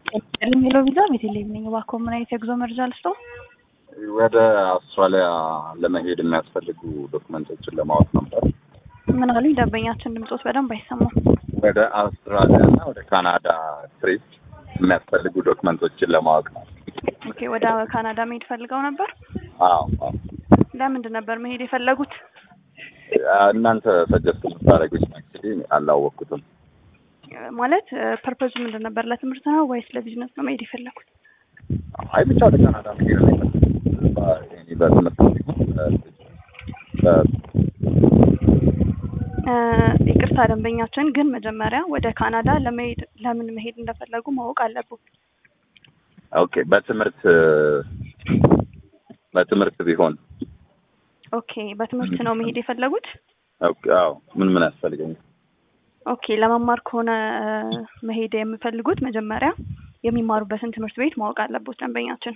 የሚለው ቪዛ ቤተልሔም ነኝ። እባክዎ ምን አይነት የጉዞ መረጃ ልስጥዎ? ወደ አውስትራሊያ ለመሄድ የሚያስፈልጉ ዶክመንቶችን ለማወቅ ነበር። ምን አሉኝ? ደንበኛችን ድምጾት በደንብ አይሰማም። ወደ አውስትራሊያ እና ወደ ካናዳ ትሪፕ የሚያስፈልጉ ዶክመንቶችን ለማወቅ ነው። ኦኬ፣ ወደ ካናዳ መሄድ ፈልገው ነበር? አዎ አዎ። ለምንድን ነበር መሄድ የፈለጉት? እናንተ ሰጀስት የምታደርጉት አክቹዋሊ አላወቅኩትም። ማለት ፐርፐዙ ምንድን ነበር? ለትምህርት ነው ወይስ ለቢዝነስ ነው መሄድ የፈለጉት? አይ ብቻ ወደ ካናዳ መሄድ ነው የፈለኩት። በትምህርት በ- እ ይቅርታ ደንበኛችን ግን መጀመሪያ ወደ ካናዳ ለመሄድ ለምን መሄድ እንደፈለጉ ማወቅ አለብን። ኦኬ በትምህርት በትምህርት ቢሆን ኦኬ በትምህርት ነው መሄድ የፈለጉት? ኦኬ አዎ ምን ምን ያስፈልገኛል? ኦኬ ለመማር ከሆነ እ መሄድ የሚፈልጉት መጀመሪያ የሚማሩበትን ትምህርት ቤት ማወቅ አለቦት ደንበኛችን።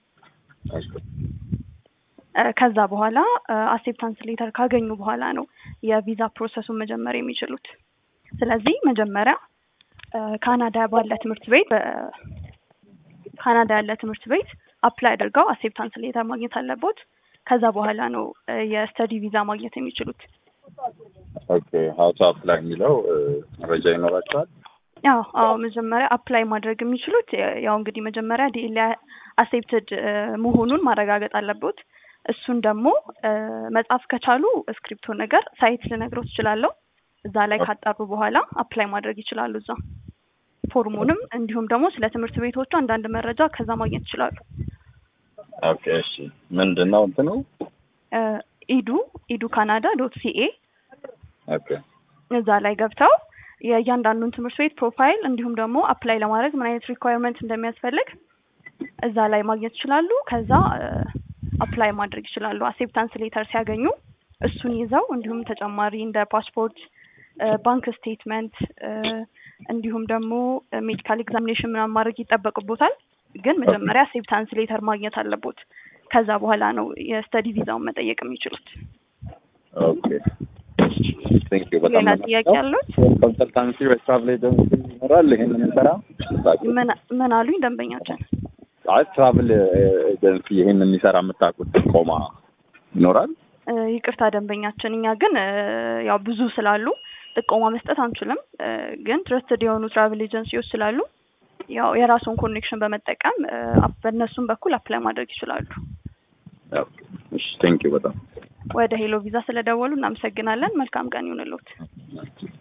እ ከዛ በኋላ አሴፕታንስ ሌተር ካገኙ በኋላ ነው የቪዛ ፕሮሰሱን መጀመር የሚችሉት። ስለዚህ መጀመሪያ እ ካናዳ ባለ ትምህርት ቤት እ ካናዳ ያለ ትምህርት ቤት አፕላይ አድርገው አሴፕታንስ ሌተር ማግኘት አለቦት። ከዛ በኋላ ነው እ የስተዲ ቪዛ ማግኘት የሚችሉት። ኦኬ ሀው ቱ አፕላይ የሚለው እ መረጃ ይኖራቸዋል? ያው አዎ መጀመሪያ አፕላይ ማድረግ የሚችሉት የ- ያው እንግዲህ መጀመሪያ ዲኤል አሴፕትድ መሆኑን ማረጋገጥ አለቦት። እሱን ደግሞ እ መጻፍ ከቻሉ ስክሪፕቶ ነገር ሳይት ልነግረው ትችላለሁ። እዛ ላይ ካጣሩ በኋላ አፕላይ ማድረግ ይችላሉ። እዛ ፎርሙንም እንዲሁም ደግሞ ስለ ትምህርት ቤቶቹ አንዳንድ መረጃ ከዛ ማግኘት ይችላሉ። ኦኬ እሺ ምንድን ነው እንትኑ? እ ኢዱ ኢዱ ካናዳ ዶት ሲኤ ኦኬ እዛ ላይ ገብተው የእያንዳንዱን ትምህርት ቤት ፕሮፋይል እንዲሁም ደግሞ አፕላይ ለማድረግ ምን አይነት ሪኳየርመንት እንደሚያስፈልግ እዛ ላይ ማግኘት ይችላሉ። ከዛ አፕላይ ማድረግ ይችላሉ። አሴፕታንስ ሌተር ሲያገኙ እሱን ይዘው እንዲሁም ተጨማሪ እንደ ፓስፖርት፣ ባንክ ስቴትመንት እንዲሁም ደግሞ ሜዲካል ኤግዛሚኔሽን ምናምን ማድረግ ይጠበቅቦታል። ግን መጀመሪያ አሴፕታንስ ሌተር ማግኘት አለቦት። ከዛ በኋላ ነው የስተዲ ቪዛውን መጠየቅ የሚችሉት። ኦኬ ቴንክ ዩ በጣም ሌላ ነው ጥያቄ ያሉት? ኮንሰልታንሲ ወይ ትራቭል ኤጀንሲ ይኖራል ይሄን የሚሰራ? ምን ምን አሉኝ ደንበኛችን? አይ ትራቭል ኤጀንሲ ይሄን የሚሰራ የምታውቁት ጥቆማ ይኖራል? እ ይቅርታ ደንበኛችን፣ እኛ ግን እ ያው ብዙ ስላሉ ጥቆማ መስጠት አንችልም። እ ግን ትረስትድ የሆኑ ትራቭል ኤጀንሲዎች ስላሉ ያው የራሱን ኮኔክሽን በመጠቀም እ አፕ- በእነሱም በኩል አፕላይ ማድረግ ይችላሉ። ኦኬ እሺ ቴንክ ዩ በጣም ወደ ሄሎ ቪዛ ስለደወሉ እናመሰግናለን። መልካም ቀን ይሁንልዎት።